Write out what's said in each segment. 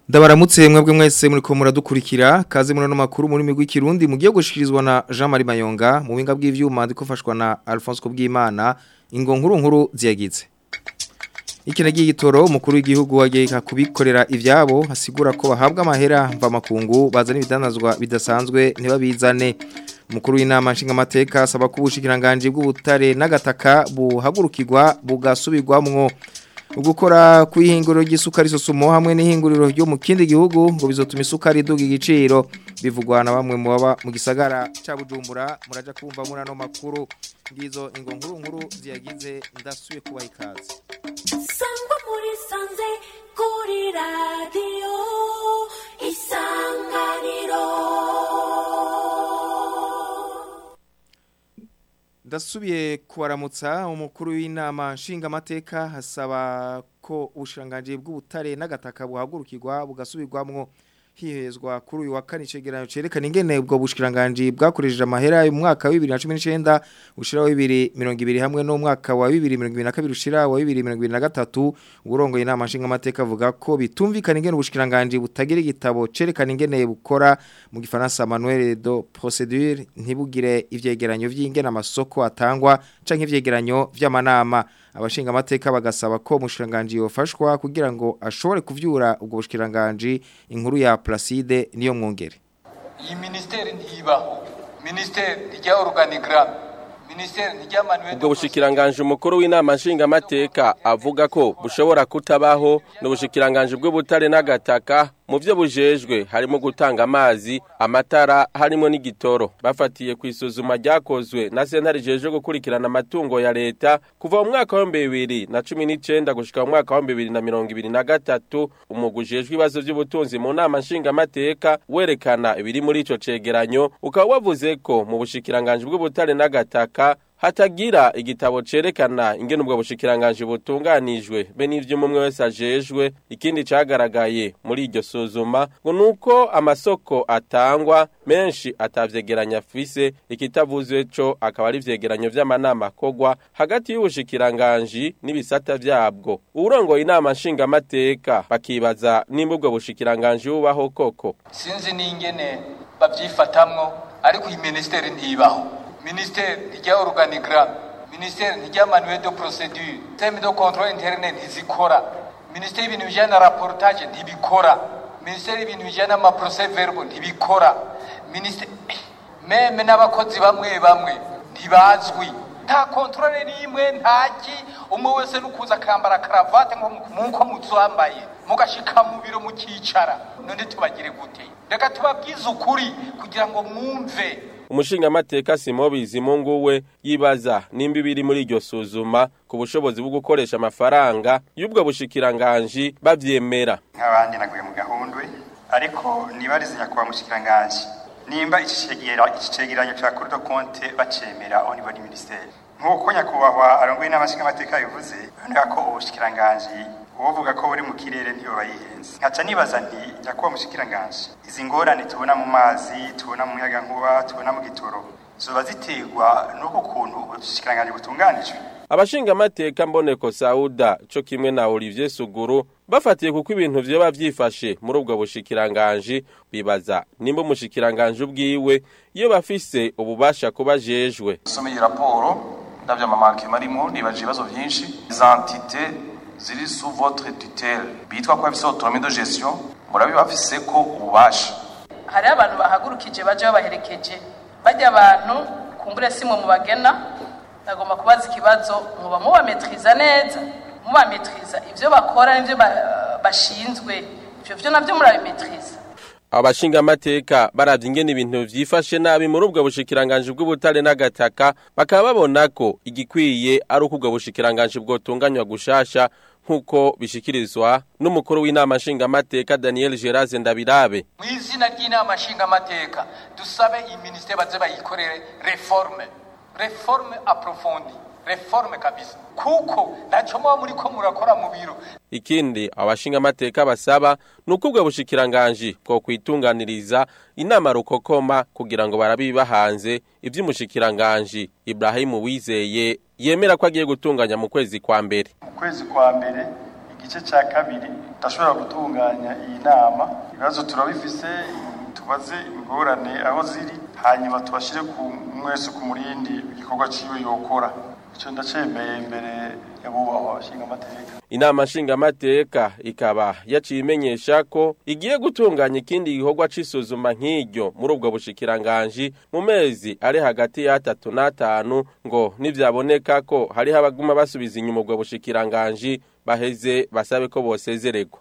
Ndabaramutse mwebwe mwese muri ko muradukurikira kaze muri no makuru muri migwi kirundi mugiye gushikirizwa na Jean Marie Mayonga mu winga bw'ivyuma ndikofashwa na Alphonse Kubwimana ingo nkuru nkuru ziyagize Ikinagiye gitoro umukuru w'igihugu wagiye kubikorera ivyabo hasigura ko bahabwa amahera mva makungu bazana ibidanazwa bidasanzwe ntibabizane Mukuru w'inama nshingamateka asaba ko ubushikiranganje bw'ubutare n'agataka buhagurukirwa bugasubirwamwo ugukora kwihinguriro ry'isukari sosumo hamwe n'ihinguriro ryo mu kindi gihugu ngo bizotuma isukari iduga igiciro bivugwa na bamwe mu baba mu gisagara ca Bujumbura muraja kumva muri ano makuru ngizo ingo nkuru nkuru ziyagize ndasuye kubaha ikaze sangwa muri sanze kuri radiyo isanganiro Ndasubiye kubaramutsa umukuru w'inama nshingamateka hasaba ko ubushanganje bw'ubutare n'agataka buhagurukirwa bugasubirwamwo hihezwa kuri uyu wa kane cegeranyo cerekana ingene ubwo bushikiranganje bwakoresheje amahera mu mwaka wa 2019 ushira wa 2020 hamwe no mwaka wa 2022 ushira wa 2023 uburongo inama nshinga amateka avuga ko bitumvikana ingene ubushikiranganje butagira igitabo cerekana ingene bukora mu gifaransa manuel de procédure ntibugire ivyegeranyo vy'ingene amasoko atangwa canke ivyegeranyo vy'amanama abashinga amateka bagasaba ko umushiranganje yofashwa kugira ngo ashobore kuvyura ubwo bushikiranganje inkuru ya Placide niyo mwongere iyi ministeri ntibaho ministeri rya organigram ministeri rya manuel ubwo bushikiranganje umukuru w'inama nshingamateka avuga ko bushobora kutabaho n'ubushikiranganje bw'ubutare n'agataka mu byo bujejwe harimo gutanga amazi amatara harimo n'igitoro bafatiye ku isuzuma ryakozwe na sentare jeje gukurikirana amatungo ya leta kuva mu mwaka wa bibiri na cumi n'icyenda gushika mu mwaka wa bibiri na mirongo ibiri na gatatu umwuga ujejwe ibibazo by'ubutunzi mu nama nshingamateka werekana ibiri muri ico cegeranyo ukaba wavuze ko mu bushikiranganje bw'ubutare n'agataka hatagira igitabo cerekana ingene ubwo bushikiranganje butunganijwe be n'ivyo umwe wese ajejwe ikindi cagaragaye muri iryo suzuma ngo nuko amasoko atangwa menshi atavyegeranya afise ikitavuzwe co akaba ari vyegeranyo vy'amanama kogwa hagati y'ubushikiranganje n'ibisata vyabwo uwurongoye inama nshingamateka bakibaza nimba ubwo bushikiranganje bubaho koko sinzi n'ingene bavyifatamwo ariko iyi ministeri ntibaho ministère rya organigram ministère rya manuel de procédure système de contrôle interne ntizikora ministère y'ibintu bijyana na rapportage ntibikora ministère y'ibintu bijyana n'ama procès verbal ntibikora ministère meme n'abakozi bamwe bamwe ntibazwi nta contrôle n'imwe ntaki umwe wese nukuza akambara karavate nk'uko muzambaye mugashika mu biro mukicara none tubagire gute reka tubabwize ukuri kugira ngo mwumve umushingamateka Simo Bizimungu we yibaza nimba biri muri iryo suzuma ku bushobozi bwo gukoresha amafaranga y'ubwo bushikiranganje bavyemera nk'abandi naguye mu gahundwe ariko nibarize nyakubahwa mushikiranganje nimba iki cegeranyo ca Cour de compte bacemera au niveau du ministère nk'uko nyakubahwa arongoye n'amashingamateka bivuze biboneka ko ubushikiranganje uvuga ko buri mu kirere ntiyo bayihenze nkaca nibaza nti nyakubahwa mushikiranganje izi ngorane tubona mu mazi tubona mu muyaga nkuba tubona mu gitoro zoba ziterwa n'uko kuntu ubushikiranganje butunganijwe abashingamateka mboneko sauda co kimwe na olivier suguru bafatiye kuko ibintu vyoba vyifashe muri ubwo bushikiranganje bibaza nimba umushikiranganje ubwiwe iyo bafise ububasha kuba jejwe someye raporo ndavyo amamakema arimo nibaje ibibazo vyinshi izantite ziri sous votre tutelle bitwa ko bafise autonomie de gestion murabi bafise ko ububasha hari abantu bahagurukije baje babaherekeje bajya abantu kumbure simwe mu bagena nagomba kubaza ikibazo muba mubametriza neza mubametriza ivyo bakora n'ivyo bashinzwe ivyo vyo navyo murabimetriza abashingamateka baravye ingene ibintu vyifashe nabi muri ubwo bushikiranganje bw'ubutare n'agataka bakaba babona ko igikwiye ari uko ubwo bushikiranganje bwotunganywa gushasha nk'uko bishikirizwa n'umukuru w'inama nshingamateka daniel geraze ndabirabe mu izina ry'inama nshingamateka dusabe iyi minisiteri baze bayikorere reforme reforme approfondie reforme kabisa kuko ntacyo muba muri ko murakora mu biro ikindi abashinga amateka basaba nuko ubwo bushikiranganje bwo kwitunganiriza inama rukokoma kugira ngo barabiba hanze ivy'umushikiranganje Ibrahim Wizeye yemera ko agiye gutunganya mu kwezi kwa mbere mu kwezi kwa mbere igice cya kabiri ndashobora gutunganya iyi nama ibibazo turabifise tubaze ingorane aho ziri hanyuma tubashyire ku mwese ku murindi igikorwa ciwe yokora icyo ndacemeye imbere y'abubahwa abashingamateka inama nshingamateka ikaba yaciye imenyesha ko igiye gutunganya ikindi gikorwa c'isuzuma nk'iryo muri ubwo bushikiranganji mu mezi ari hagati y'atatu n'atanu ngo nivyaboneka ko hariho abaguma basubiza inyuma ubwo bushikiranganji baheze basabe ko bosezererwa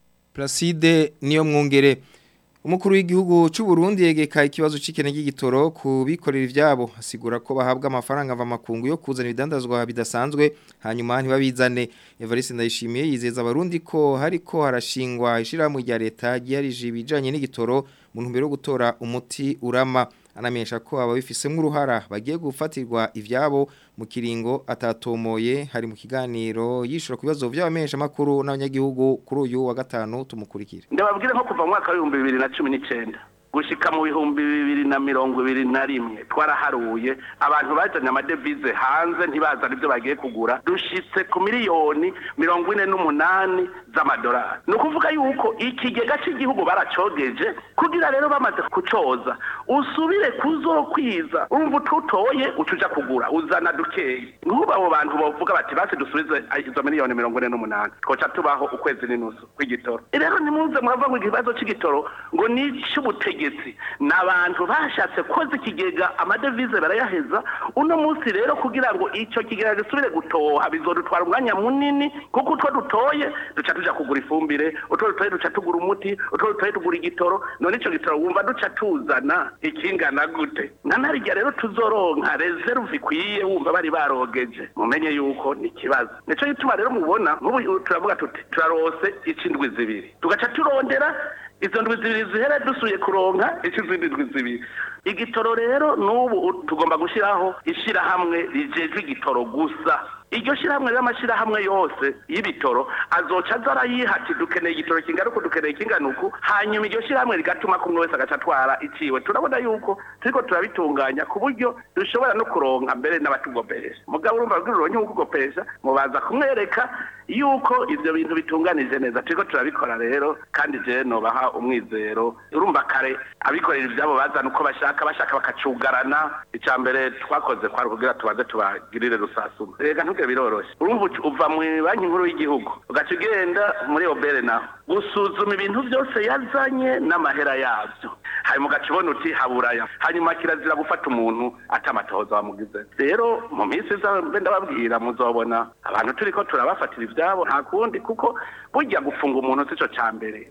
Placide niyo mwungere Umukuru w'igihugu cy'u Burundi yegeka ikibazo c'ikene ry'igitoro ku bikorera ivyabo asigura ko bahabwa amafaranga ava makungu yo kuzana ibidandazwa bidasanzwe hanyuma ntibabizane Evariste Ndayishimiye yizeza abarundi ko hariko harashingwa ishirahamwe rya leta ryarije ibijanye n'igitoro mu ntumbero yo gutora umuti urama anamenyesha ko ababifisemo uruhara bagiye gufatirwa ivyabo mu kiringo atatomoye hari mu kiganiro yishura ku bibazo by'abamenyesha makuru n'abanyagihugu kuri uyu wa gatanu tumukurikire ndababwire nko kuva mu mwaka w'ibihumbi bibiri na cumi n'icyenda gushika mu bihumbi bibiri na mirongo ibiri na rimwe twaraharuye abantu bajanye amadevize hanze ntibazana ibyo bagiye kugura dushitse ku miliyoni mirongo ine n'umunani z'amadolari ni ukuvuga yuko ikigega cy'igihugu baracogeje kugira rero bamaze kucoza usubire kuzokwiza urumva ututoye ucuja kugura uzana dukeyi nk'ubu abo bantu bavuga bati basi dusubize izo miliyoni mirongo ine n'umunani twoca tubaho ukwezi n'inusu kw'igitoro rero nimuze muravuga ngo ikibazo c'igitoro ngo ni icy'ubutegetsi ni abantu bashatse koza ikigega amadevize barayaheza uno munsi rero kugira ngo icyo kigega gisubire gutoha bizodutwara umwanya munini kuko utwo dutoye duca tuja kugura ifumbire utwo dutoye duca tugura umuti utwo dutoye tugura igitoro none ico gitoro wumva duca tuzana ikingana gute nka narirya rero tuzoronka reserve ikwiye wumva bari barogeje mumenye yuko ni ikibazo nico gituma rero mubona nk'ubu turavuga tuti turarose icindwi zibiri tugaca turondera izo ndwi zibiri zihere dusuye kuronka izindi ndwi zibiri igitoro rero n'ubu tugomba gushyiraho ishyirahamwe rijejwe igitoro gusa iryo shyirahamwe ry'amashyirahamwe yose y'ibitoro azoca aza arayihati dukeneye igitoro kingana uku dukeneye kingana uku hanyuma iryo shyirahamwe rigatuma kumwe wese agaca atwara iciwe turabona yuko turiko turabitunganya ku buryo dushobora no kuronka mbere n'abatugoperesha mugabo urumva rw'iruronke nko kugoperesha mubaza kumwereka yuko ivyo bintu bitunganije neza turiko turabikora rero kandi je nobaha umwizero urumva kare abikorera ivyabo bazana uko bashaka bashaka bakacugarana ica mbere twakoze kwari kugira tubaze tubagirire rusasuma rega ntuge biroroshe urumva uva mu banki nkuru y'igihugu ugaca ugenda muri obere naho gusuzuma ibintu byose yazanye n'amahera yabyo hanyuma ugaca ubona uti haburaya hanyuma kirazira gufata umuntu atamatohoza wamugize rero mu minsi iza mbe ndababwira muzobona abantu turiko turabafatira ivyabo nta kundi kuko burya gufunga umuntu sico ca mbere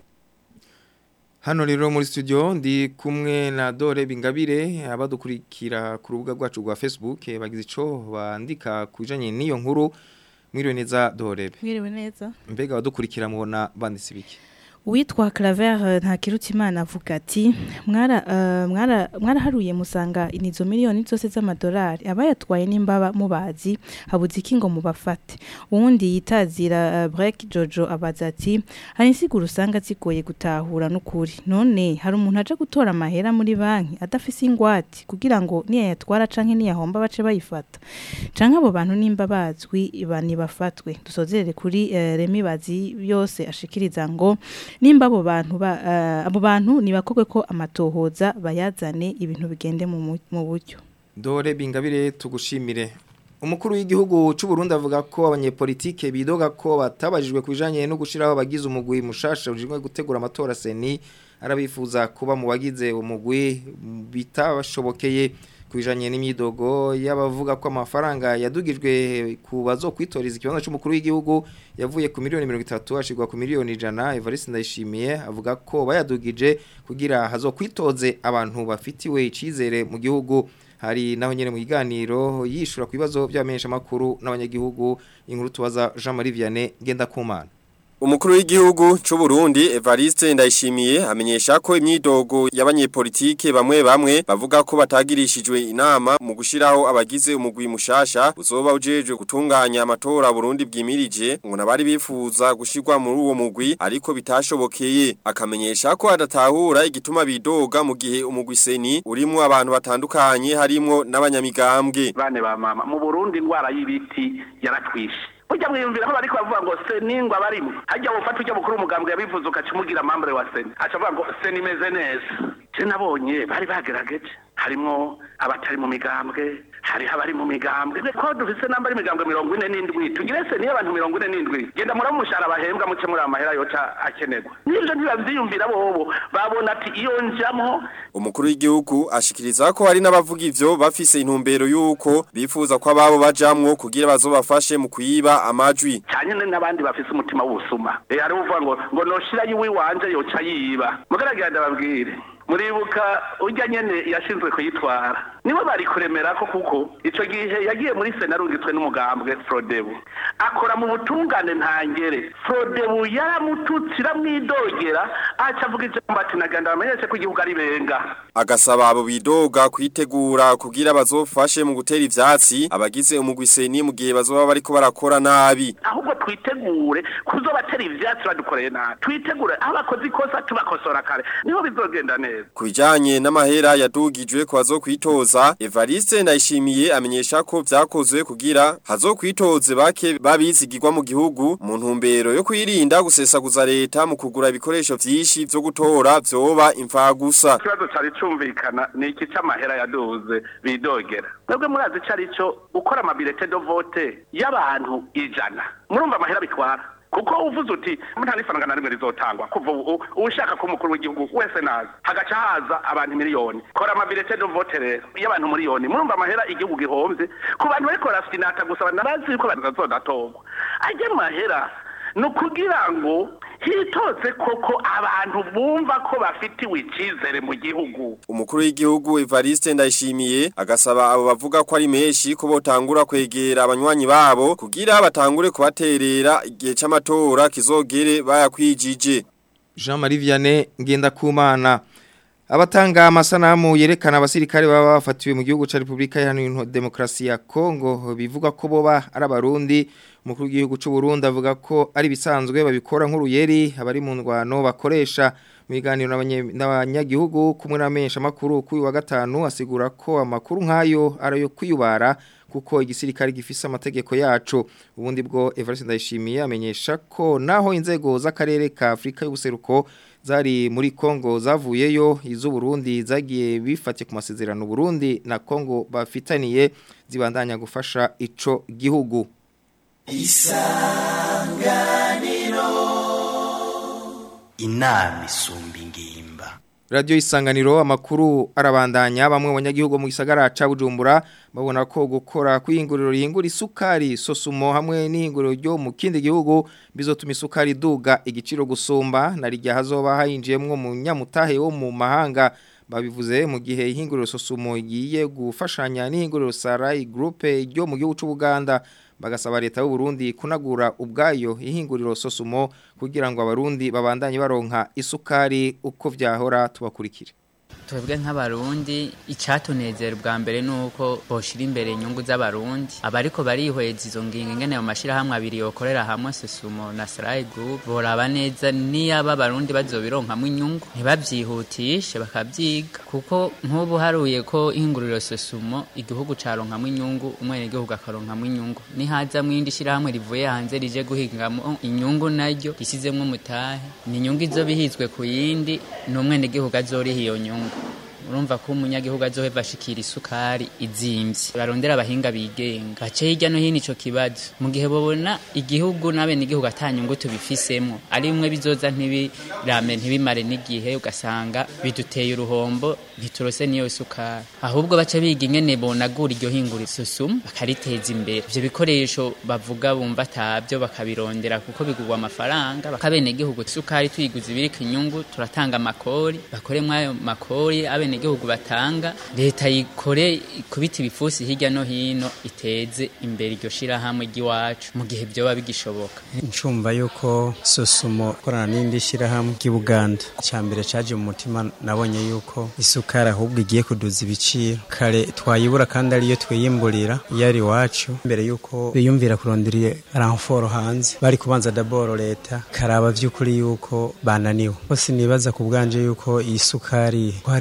Hano rero muri studio ndi kumwe na Dore Bingabire abadukurikira ku rubuga rwacu rwa Facebook bagize ico bandika kujanye n'iyo nkuru mwiriwe neza Dore Mwiriwe neza mbega abadukurikira mubona banditse biki Witwa Claver Ntakirutimana avuga ati mwara uh, mwara mwaraharuye musanga inizo miliyoni zose z'amadolari abayatwaye n'imbaba mubazi habuze iki ngo mubafate uwundi yitazira uh, Break Jojo abaza ati hari insiguro usanga zigoye gutahura n'ukuri none hari umuntu aje gutora amahera muri banki adafise ingwate kugira ngo niya yatwara canke niyahomba bace bayifata canke abo bantu nimba bazwi bani bafatwe dusozerere kuri uh, Remi bazi yose ashikiriza ngo nimba abo bantu ba uh, abo bantu nibakogwe ko amatohoza bayazane ibintu bigende mu mu buryo Dore bingabire tugushimire Umukuru w'igihugu cy'u Burundi avuga ko abanyepolitike bidoga ko batabajijwe kubijanye no gushiraho abagize umugwi mushasha ujimwe gutegura amatora seni arabifuza kuba mu bagize umugwi bitabashobokeye kubijanye n'imyidogo y'abavuga ko amafaranga yadugijwe ku bazokwitoreza ikibanza cy'umukuru w'igihugu yavuye ku miliyoni 30 ashigwa ku miliyoni 100 Evariste Ndayishimiye avuga ko bayadugije kugira hazokwitoze abantu bafitiwe icizere mu gihugu hari naho nyene mu kiganiro yishura ku bibazo by'abamenyesha makuru n'abanyagihugu inkuru tubaza Jean Marie Vianney genda kumana Umukuru w'igihugu c'u Burundi Evariste Ndayishimiye amenyesha ko imyidogo y'abanyepolitike bamwe bamwe bavuga ko batagirishijwe inama mu gushiraho abagize umugwi mushasha uzoba ujeje gutunganya amatora Burundi bwimirije ngo nabari bifuza gushirwa muri uwo mugwi ariko bitashobokeye akamenyesha ko adatahura igituma bidoga mu gihe umugwi seni urimo abantu batandukanye harimo n'abanyamigambwe bane ba mama mu Burundi indwara y'ibiti yaratwishe ujya mwiyumvira aho bariko bavuga ngo seningwa barimo hajya wofata ujya mukuru umugambwe yabivuze ugaca umugira amambure wa seni aca avuga ngo seni imeze neza je nabonye bari bagerageje harimwo abatari mu migambwe hariho abari mu migambwe ko dufise namba ari imigambwe mirongo ine n'indwi tugire seni y'abantu mirongo ine n'indwi genda muri umushahara bahembwa muce muri amahera yoca akenerwa n'ivyo ntibavyiyumvira bobo babona ati iyo njamwo Umukuru w'igihugu ashikiriza ko hari n'abavuga ivyo bafise intumbero yuko bifuza ko ababo bajamwo kugira bazobafashe mu kuyiba amajwi. cyane n'abandi bafise umutima w'ubusuma eh hari uvuga ngo ngo noshira yiwe wanje yoca yiba mugaragira ndababwire muribuka urya nyene yashinzwe kuyitwara niwe bari kuremera ko kuko ico gihe yagiye muri sena arungitswe n'umugambwe Frodebu akora mu butungane ntangere Frodebu yaramututse iramwidogera aca avuga ijambo ati naganda bamenyeshe ko igihugu ari benga Agasaba abo bidoga kwitegura kugira bazofashe mu gutera ivyatsi abagize umugwi seni mu gihe bazoba bariko barakora nabi. ahubwo twitegure kuzobatera ivyatsi badukoreye nabi twitegure aho bakoze ikosa tubakosora kare niho bizogenda neza Kubijanye n'amahera yadugijwe kwa zo kwitoza, Evariste Ndayishimiye amenyesha ko vyakozwe kugira hazokwitoze bake babizigirwa mu gihugu mu ntumbero yo kwirinda gusesaguza leta mu kugura ibikoresho vyinshi vyo gutora vyoba imfagusa. ikibazo cari cumvikana ni iki c'amahera yaduze bidogera mwebwe murazi ico ari co gukora amabirete do vote y'abantu ijana murumva amahera bitwara kuko uvuze uti nta n'ifaranga na rimwe rizotangwa kuva ubu ushaka ko umukuru w'igihugu wese naza hagaca haza abantu miliyoni kora amabirete do vote rero y'abantu miliyoni murumva amahera igihugu gihomvye ku bantu bariko barafinata gusa banabazi yuko bazazodatorwa ajya amahera ni ukugira ngo hitoze koko abantu bumva ko bafitiwe icyizere mu gihugu Umukuru w'igihugu Evariste Ndayishimiye agasaba abo bavuga ko ari menshi ko botangura kwegera abanywanyi babo kugira batangure kubaterera igihe c'amatora kizogere bayakwijije. Jean-Marie Vianney Ngendakumana Abatanga amasanamu yerekana abasirikare baba bafatiwe mu gihugu ca Republika Iharanira Demokarasi ya Kongo bivuga ko boba ari abarundi umukuru w'igihugu c'u Burundi avuga ko ari bisanzwe babikora nk'uruyeri abari mu ndwano bakoresha mu biganiro n'abanye- n'abanyagihugu kumwe n'amenyesha makuru kuri wa gatanu asigura ko amakuru nk'ayo ari ayo kwiyubara kuko igisirikare gifise amategeko yacu ubundi bwo Evariste Ndayishimiye amenyesha ko naho inzego z'akarere ka Afrika y'ubuseruko zari muri Kongo zavuyeyo izo Burundi zagiye bifatiye ku masezerano Burundi na Kongo bafitaniye zibandanya gufasha ico gihugu inama isumba ingimba Radio isanganiro amakuru arabandanya bamwe mu banyagihugu mu gisagara ca Bujumbura babona ko gukora kwihinguriro rihingura isukari sosumo hamwe n'ihinguriro ryo mu kindi gihugu bizotuma isukari duga igiciro gusumba na rijya hazoba hayinjiyemwo mu nyamutahe wo mu mahanga babivuze mu gihe ihinguriro sosumo igiye gufashanya n'ihinguriro Sarai Group ryo mu gihugu c'u Buganda bagasaba leta y'u Burundi kunagura ubwayo ihinguriro sosumo kugira ngo abarundi babandanye baronka isukari uko vyahora tubakurikire twebwe nk'abarundi icatunezera bwa mbere nuko boshira imbere inyungu z'abarundi abariko barihweza izo ngingo ingene mu mashirahamwe abiri yokorera hamwe Sesumo na Sarai Group boraba neza niyaba abarundi bazobironkamwe inyungu ntibavyihutishe bakavyiga kuko nk'ubu haruye ko ihinguriro Sesumo igihugu caronkamwe inyungu umwene igihugu akaronkamwe inyungu nihaza mwindi shirahamwe rivuye hanze rije guhingamo inyungu naryo risizemwo mutahe ni inyungu izobihizwe ku yindi n'umwene igihugu azoriha iyo nyungu urumva ko umunyagihugu azoheva ashikira isukari izimvye barondera abahinga bigenga gace hirya no hino ico kibazo mu gihe babona igihugu n'abene igihugu atanyungu tubifisemwo ari bimwe bizoza ntibirame ntibimare n'igihe ugasanga biduteye uruhombo ntiturose niyo sukari ahubwo baca biga ingene bonagura iryo hingura isusumu bakariteza imbere ivyo bikoresho bavuga bumva atabyo bakabirondera kuko bigurwa amafaranga bakabene igihugu isukari tuyiguze ibirika inyungu turatanga amakori bakoremwo ayo makori abene igihugu batanga leta yikore kubita ibifusi hirya no hino iteze imbere iryo shirahamwe ry'iwacu mu gihe vyoba bigishoboka ncumva yuko sosumo korana n'indi shirahamwe ry'Ubuganda cyambere caje mu mutima nabonye yuko isukari ahubwo igiye kuduza ibiciro kare twayibura kandi ariyo twiyimburira yari wacu mbere yuko biyumvira kurondera ranforo hanze bari kubanza daboro leta karaba vy'ukuri yuko bananiwe bose nibaza ku bwanje yuko iyi sukari ko hari inyungu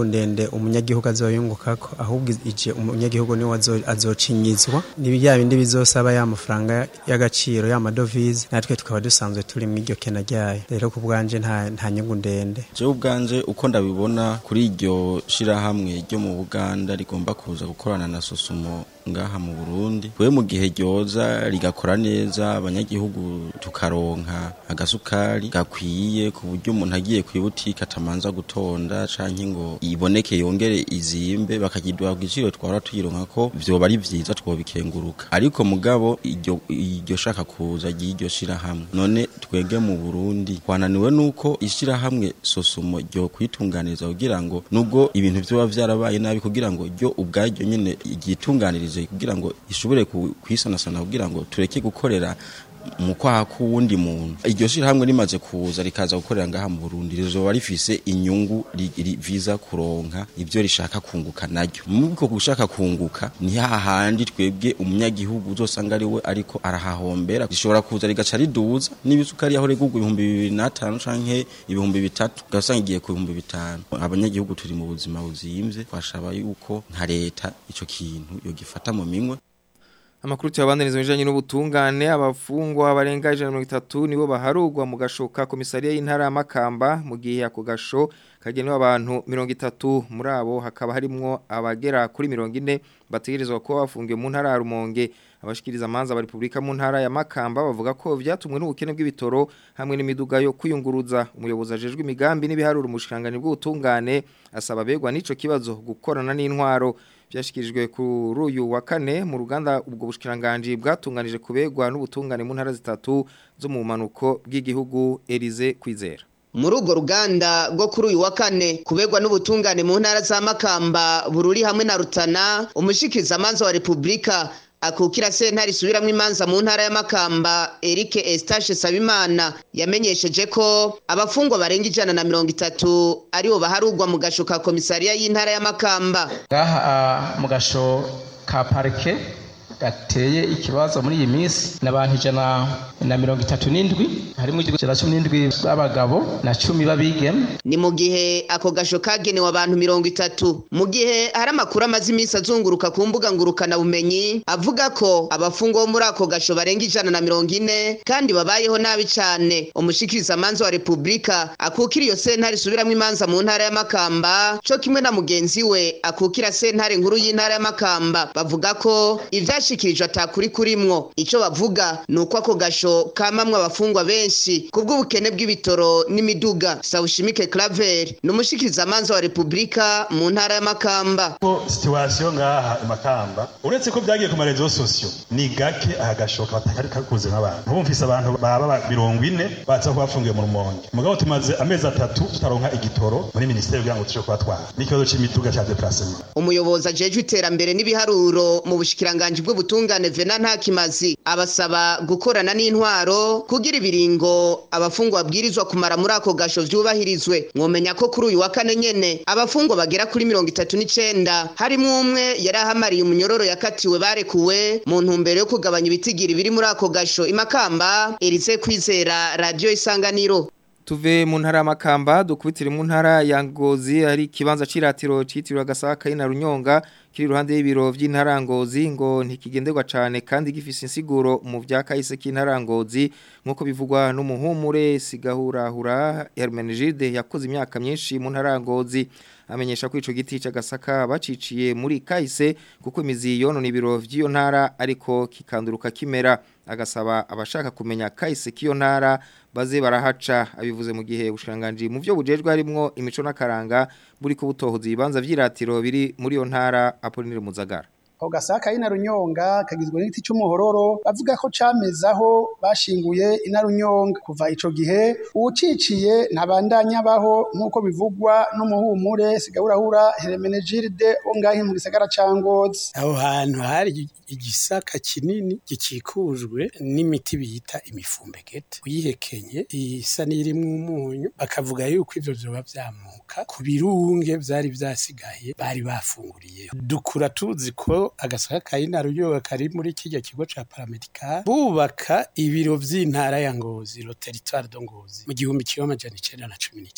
ndende umunyagihugu azoyungukako ahubwo ije umunyagihugu niwe azo- azocinyizwa ni bya bindi bizosaba ya mafaranga y'agaciro ya madovize natwe tukaba dusanzwe turi mu iryo kena ryayo rero ku bwanje nta nta nyungu ndende jewe ubwanje uko ndabibona kuri iryo shirahamwe ryo mu Buganda rigomba kuza gukorana na Sosumo ngaha mu Burundi we mu gihe ryoza rigakora neza abanyagihugu tukaronka agasukari gakwiye ku buryo umuntu agiye ku ibutike atamanza gutonda canke ngo iboneke yongere izimbe bakagiduha ku giciro twara tuyironka ko vyoba ari vyiza twobikenguruka ariko mugabo iryo iryo shaka kuza ry'iryo shirahamwe none twege mu Burundi twananiwe nuko ishirahamwe sosumo ryo kwitunganiriza kugira ngo nubwo ibintu vyoba vyarabaye nabi kugira ngo ryo ubwaryo nyene ryitunganirize kugira ngo ishobore ku- kwisanasana kugira ngo tureke gukorera mu kwaha k'uwundi muntu iryo shirahamwe rimaze kuza rikaza gukorera ngaha mu Burundi rizoba rifise inyungu ri- ri- viza kuronka ivyo rishaka kunguka naryo muko gushaka kunguka ni hahandi twebwe umunyagihugu uzosanga ari we ariko arahahombera rishobora kuza rigaca riduza n'ibisukari yaho regurwa ibihumbi bibiri n'atanu canke ibihumbi bitatu ugasanga igiye ku bihumbi bitanu abanyagihugu turi mu buzima buzimvye twashaba yuko nka leta ico kintu yogifata mu minwe Amakuru tuyabandaniza bijanye n'ubutungane abafungwa barenga 130 nibo baharugwa mu gashoka komisariya y'intara ya Makamba mu gihe ako gasho kagenewe abantu 30 muri abo hakaba harimwo abagera kuri 40 bategerezwa kuba bafungiwe mu ntara ya Rumonge abashikiriza amanza ba Republika mu ntara ya Makamba bavuga ko vyatumwe n'ubukene bw'ibitoro hamwe n'imiduga yo kuyunguruza umuyobozi ajejwe imigambi n'ibiharuro umushikangani bw'ubutungane asaba begwa n'ico kibazo gukorana n'intwaro byashyikirijwe kuri uyu wa kane mu ruganda ubwo bushikiranganje bwatunganije kubegwa n'ubutungane mu ntara zitatu zo mu manuko bw'igihugu Elize Kwizera muri urwo ruganda rwo kuri uyu wa kane kubegwa n'ubutungane mu ntara za makamba bururi hamwe na rutana umushikizamanza wa repubulika akukira sentare isubiramwo imanza mu ntara ya makamba Eric Estache Sabimana yamenyesheje ko abafungwa barenga ijana na mirongo itatu aribo baharugwa mu gasho ka komisariya y'intara ya makamba ngaha ah, mu gasho ka parike gateye ikibazo muri iyi minsi n'abantu ijana na mirongo itatu n'indwi harimo ijana cumi n'indwi b'abagabo na cumi b'abigeme ni mu gihe ako gasho kagenewe abantu mirongo itatu mu gihe hari amakuru amaze iminsi azunguruka ku mbuga ngurukanabumenyi avuga ko abafungwa bo muri ako gasho barenga ijana na mirongo ine kandi babayeho nabi cyane umushikirizamanza wa repubulika akukira iyo sentare isubiramwo imanza mu ntara ya makamba co kimwe na mugenzi we akukira sentare nkuru y'intara ya makamba bavuga ko ivyashikirijwe atakuri kurimwo ico bavuga ni uko ako gasho kamamwe abafungwa benshi kubw'ubukene bw'ibitoro n'imiduga sawushimike claver ni umushikirizamanza wa repubulika mu ntara ya makamba ko situwasiyo ngaha imakamba uretse ko byagiye ku marezo sosiyo ni gake aha gashoka batakari kakuze nk'abantu ubu mfise abantu baba mirongo ine baza kuba bafungiye mu rumonge mugabo tumaze amezi atatu tutaronka igitoro muri minisiteri kugira ngo tuje kubatwara n'ikibazo c'imiduga ca deplacement umuyobozi ajejwe iterambere n'ibiharuro mu bushikiranganji bw'ubutungane vena ntakimazi abasaba gukorana n'intwaro kugira ibiringo abafungwa babwirizwa kumara muri ako gasho vyubahirizwe mwomenya ko kuri uyu wa kane nyene abafungwa bagera kuri mirongo itatu n'icenda harimwo umwe yari ahamariye umunyororo yakatiwe barekuwe mu ntumbero yo kugabanya ibitigiri biri muri ako gasho imakamba erize kwizera radiyo isanganiro Tuve mu ntara y'amakamba dukubitire mu ntara ya Ngozi hari ikibanza ciratiro citiriwe agasaka ina runyonga kiri ruhande y'ibiro vy'intara Ngozi ngo ntikigenderwa cane kandi gifise insiguro mu vya kahise k'intara Ngozi nkuko bivugwa n'umuhumure sigahurahura Hermenegilde yakoze imyaka myinshi mu ntara Ngozi amenyesha ko ico giti c'agasaka baciciye muri kahise kuko imizi yonona ibiro vy'iyo ntara ariko kikanduruka kimera agasaba abashaka kumenya kahise k'iyo ntara baze barahaca abivuze mu gihe ubushanganje mu byo bujejwe harimo imico n'akaranga buri ko butohoza ibibanza vy'iratiro biri muri iyo ntara Apollinaire Muzagara ako gasaka y'inarunyonga kagizwe n'igiti cy'umuhororo bavuga ko camezaho bashinguye inarunyonga kuva ico gihe uwuciciye ntabandanya baho nk'uko bivugwa n'umuhumure sigahurahura Hermenegilde wo ngahe mu gisagara ca Ngozi aho hantu hari igisaka kinini gikikujwe n'imiti bita imifumbegete uyihekenye isa n'irimwo umunyu bakavuga yuko ivyo vyoba vyamuka ku birunge vyari vyasigaye bari bafunguriyeho dukura tuzi ko agasaka ka inaruyoga kari muri kirya kigo ca paramedical bubaka ibiro vy'intara ya Ngozi lo territoire de Ngozi mu gihumbi kimwe amajana icenda na cumi n'icenda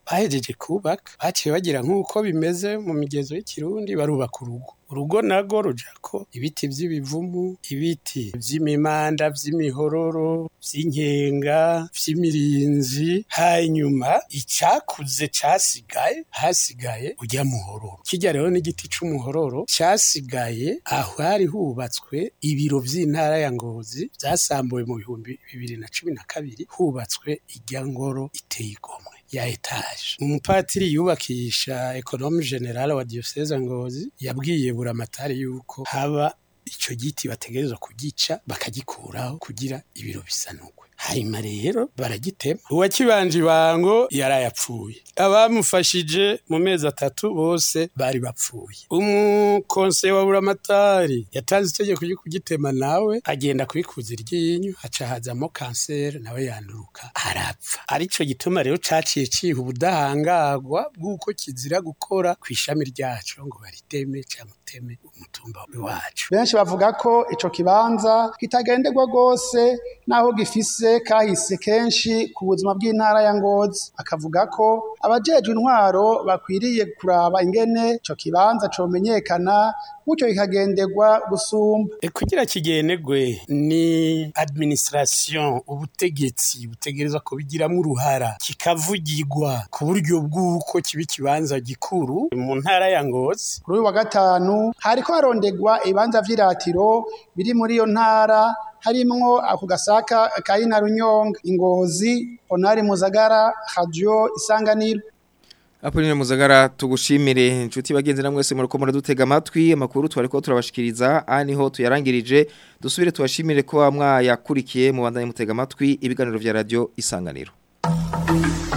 bahejeje kubaka baciye bagira nk'uko bimeze mu migezo y'ikirundi barubaka urugo urugo nago rujako ibiti vy'ibivumu ibiti vy'imimanda vy'imihororo vy'inkenga vy'imirinzi hanyuma icakuze casigaye hasigaye urya muhororo kirya rero n'igiti c'umuhororo casigaye aho hari hubatswe ibiro vy'intara ya ngozi vyasambuwe mu bihumbi bibiri na cumi na kabiri hubatswe irya ngoro iteye igomwe ya etaje umupatiri yubakisha ekonome generale wa diocese ngozi yabwiye buramatari yuko haba ico giti bategerezwa kugica bakagikuraho kugira ibiro bisanurwe hanyuma rero baragitema uwakibanje ibango yarayapfuye abamufashije mu mezi atatu bose bari bapfuye umukonseye wa buramatari yatanze itegeko ryo kugitema nawe agenda kubikuza iryinyo haca hazamo kanseri nawe yanduruka arapfa arico gituma rero caciye ciha ubudahangarwa bw'uko kizira gukora ku ishami ryaco ngo bariteme cyangwa uteme umutumba wacu benshi bavuga ko ico kibanza kitagenderwa rwose naho gifise kahise kenshi ku buzima bw'intara ya ngozi akavuga ko abajejwe intwaro bakwiriye kuraba ingene ico kibanza comenyekana gutyo kikagenderwa gusumba E, kugira kigenegwe ni administration ubutegetsi butegerezwa kubigiramwo uruhara kikavugirwa ku buryo bw'uko kiba ikibanza gikuru mu ntara ya ngozi kuri uyu wa gatanu hariko harondegwa ibibanza vy'iratiro biri muri iyo ntara harimwo ako gasaka ka ina runyonga ingozi onari muzagara radio isanganiro Apoline Muzagara tugushimire inshuti bagenzi na mwese muri ko muradutega amatwi amakuru twari ko turabashikiriza aha niho tuyarangirije dusubire tubashimire ko mwayakurikiye mu bandanye mutega amatwi ibiganiro vya radio isanganiro